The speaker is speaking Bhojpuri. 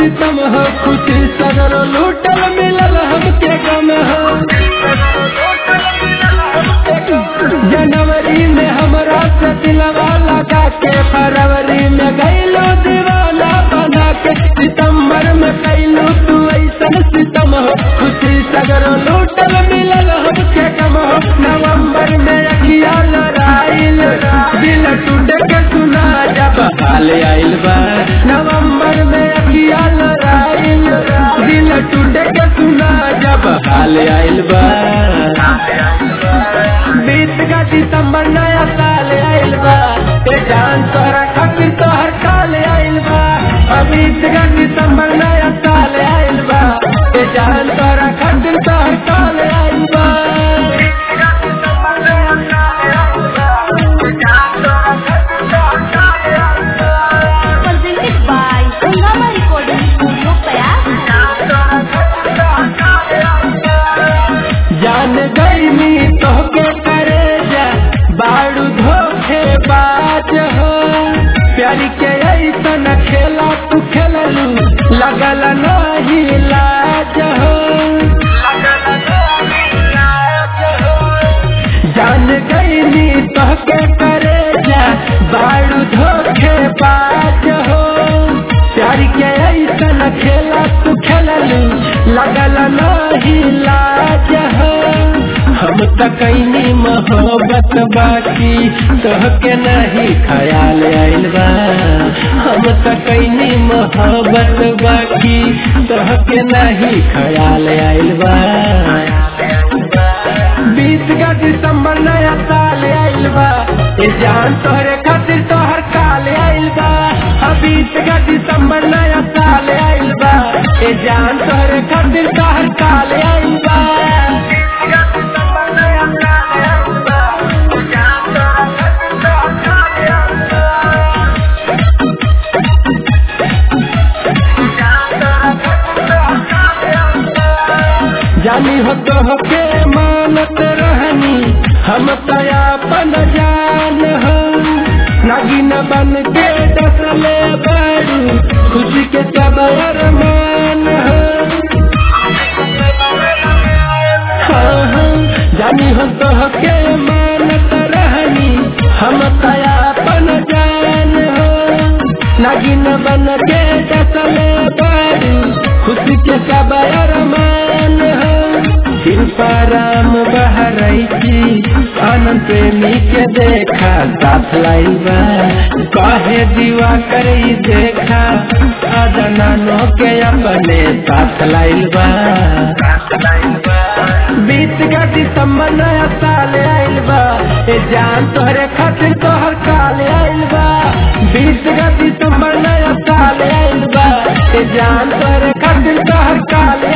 सितम हो खुशी सगरो लूटल मिलल हमके गम हो जनवरी में हमरा से दिलवा लगा के फरवरी में गईलो दीवाना बना के सितम्बर में कैलू तू ऐसन सितम हो खुशी सगरो लूटल मिलल हमके गम हो नवंबर में अखिया लड़ाइल दिल टूट के सुना जब हाल आइल बा नवंबर में अखिया लड़ाइल दिल टूट के सुना जब हाल आइल बा बीत का दिसंबर नया साल आइल बा ते जान तोहरा खातिर तोहर काल आइल बा बीत का दिसंबर नया साल आइल बा ते जान तोहरा खातिर तोहर काल आइल बा presented by Hungama Recording Studio, Payas. जान गईनी तोहके करे जा बाड़ू धोखे बाज हो प्यारी के ऐसन खेला तू खेललू लगल नहीं लाज हो जान गईनी तोहके करे जा बाड़ू धोखे बाज हो प्यारी के ऐसन खेला तू खेललू लगल नहीं लाज हो हम त कैनी मोहब्बत बाकी तोहके नहीं ख्याल आइल बा हम त कैनी मोहब्बत बाकी तोहके नहीं ख्याल आइल बा बीस का दिसंबर नया साल आइल बा ए जान तोहरे खातिर तोहर काल आइल बा हाँ बीस का दिसंबर नया साल आइल बा ए जान तोहरे खातिर तोहर काल आइल बा जानी हो तो के मानत रहनी हम तयापन जान हो नागिन बन के डसले बारू खुशी के सब अरमान हो हाँ, हाँ, जानी हो तो के मानत रहनी हम तयापन जान हो नागिन बन के डसले बारू खुशी के सब अरमान हो शिल्पाराम बहरैची आनंद प्रेमी के देखा साथ लाइल बा कहे दीवा करई देखा अदनानो के अपने साथ लाइल बा बीस का दिसंबर नया साल आइल बा ए जान तोहरे खातिर तोहर काल आइल बा बीस का दिसंबर नया साल आइल बा ए जान तोहरे खातिर तोहर काल